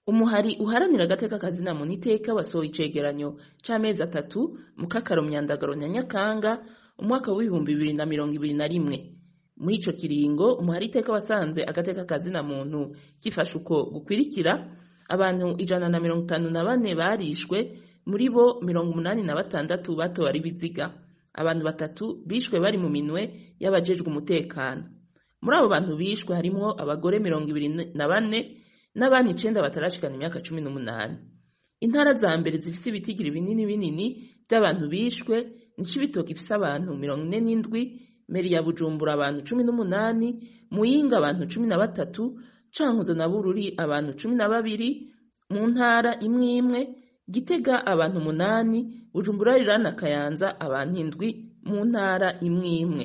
umuhari uharanira agateka kazina muntu iteka wasohoye icegeranyo c'amezi atatu mu kakaro myandagaro na nyakanga umwaka w'ibihumbi bibiri na mirongo ibiri na rimwe muri ico kiringo umuhari iteka wasanze agateka kazina muntu gifashe uko gukwirikira abantu ijana na mirongo itanu na bane barishwe muri bo mirongo umunani na batandatu batowe ari biziga abantu batatu bishwe bari mu minwe y'abajejwe umutekano muri abo bantu bishwe harimwo abagore mirongo ibiri na bane n'abana icenda batarashikana imyaka cumi n'umunani intara za mbere zifise ibitigiri binini binini vy'abantu bishwe ni cibitoke ifise abantu mirongo ine n'indwi meri ya bujumbura abantu cumi n'umunani muyinga abantu cumi na batatu cankuzo na bururi abantu cumi na babiri mu ntara imwe imwe gitega abantu umunani bujumbura rirana kayanza abantu indwi mu ntara imwe imwe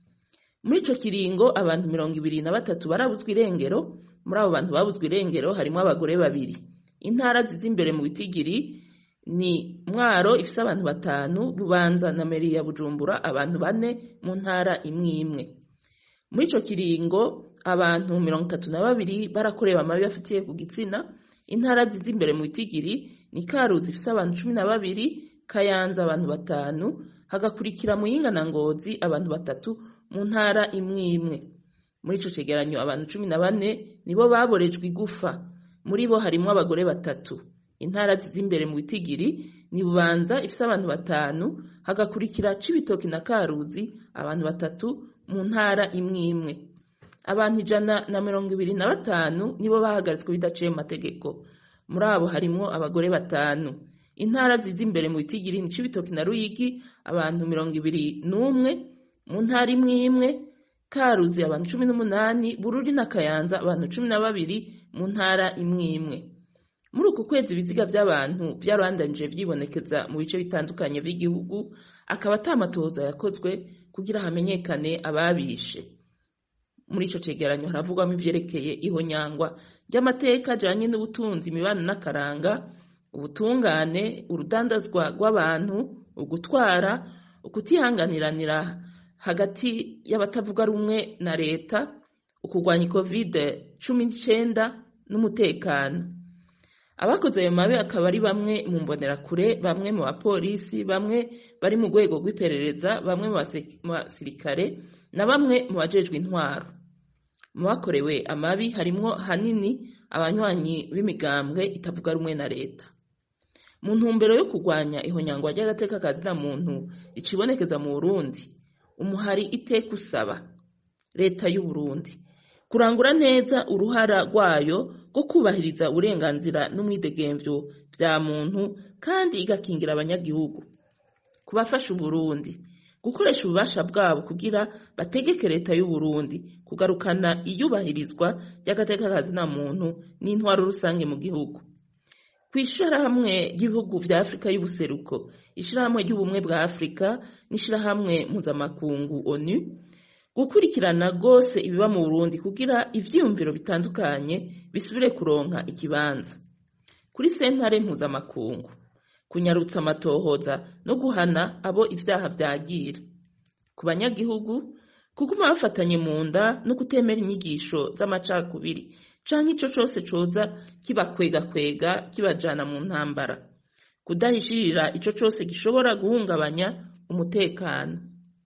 muri ico kiringo abantu mirongo ibiri na batatu barabuzwa irengero muri abo bantu babuzwa irengero harimwo abagore babiri intara ziza imbere mu bitigiri ni mwaro ifise abantu batanu bubanza na meri ya bujumbura abantu bane mu ntara imwe imwe muri ico kiringo abantu mirongo itatu na babiri barakorewe amabi bafitiye ku gitsina intara ziza imbere mu bitigiri ni karuzi ifise abantu cumi na babiri kayanza abantu batanu hagakurikira muyinga na ngozi abantu batatu mu ntara imwe imwe muri ico cegeranyo abantu cumi na bane nibo baborejwe igufa muri bo harimwo abagore batatu intara ziza imbere mu bitigiri ni bubanza ifise abantu batanu hagakurikira cibitoki na karuzi abantu batatu mu ntara imwe imwe abantu ijana na mirongo ibiri na batanu nibo bahagaritswe bidaciye mu mategeko muri abo harimwo abagore batanu intara ziza imbere mu bitigiri ni cibitoki na ruyigi abantu mirongo ibiri n'umwe mu ntara imwe imwe karuzi abantu cumi n'umunani bururi na kayanza abantu cumi na babiri mu ntara imwe imwe muri uku kwezi ibiziga vy'abantu vyarandanije vyibonekeza mu bice bitandukanye vy'igihugu akaba ata matohoza yakozwe kugira hamenyekane ababishe muri ico cegeranyo haravugwamo ivyerekeye ihonyangwa ry'amateka ajanye n'ubutunzi imibano n'akaranga ubutungane urudandazwa rw'abantu ugutwara ukutihanganiranira hagati y'abatavuga rumwe na leta ukugwanya covid cumi n'icenda n'umutekano abakoze ayo mabi akaba ari bamwe mu mbonerakure bamwe mu bapolisi bamwe bari mu rwego rw'iperereza bamwe mu basirikare na bamwe mu bajejwe intwaro mu bakorewe amabi harimwo hanini abanywanyi b'imigambwe itavuga rumwe na leta mu ntumbero yo kurwanya ihonyangwa ry'agateka kazina muntu ricibonekeza mu burundi umuhari iteka usaba leta y'u Burundi kurangura neza uruhara rwayo rwo kubahiriza uburenganzira n'umwidegemvyo vya muntu kandi igakingira abanyagihugu kubafasha Uburundi gukoresha ububasha bwabo kugira bategeke leta y'u Burundi kugarukana iyubahirizwa ry'agateka kazina muntu n'intwaro rusange mu gihugu kw'ishirahamwe ry'ibihugu vya Afrika y'ubuseruko ishirahamwe ry'ubumwe bwa Afrika n'ishirahamwe mpuzamakungu ONU gukurikirana rwose ibiba mu Burundi kugira ivyiyumviro bitandukanye bisubire kuronka ikibanza kuri sentare mpuzamakungu kunyarutsa amatohoza no guhana abo ivyaha vyagira ku banyagihugu kuguma bafatanye mu nda no kutemera inyigisho z'amacakubiri canke ico cose coza kibakwegakwega kibajana mu ntambara kudahishirira ico cose gishobora guhungabanya umutekano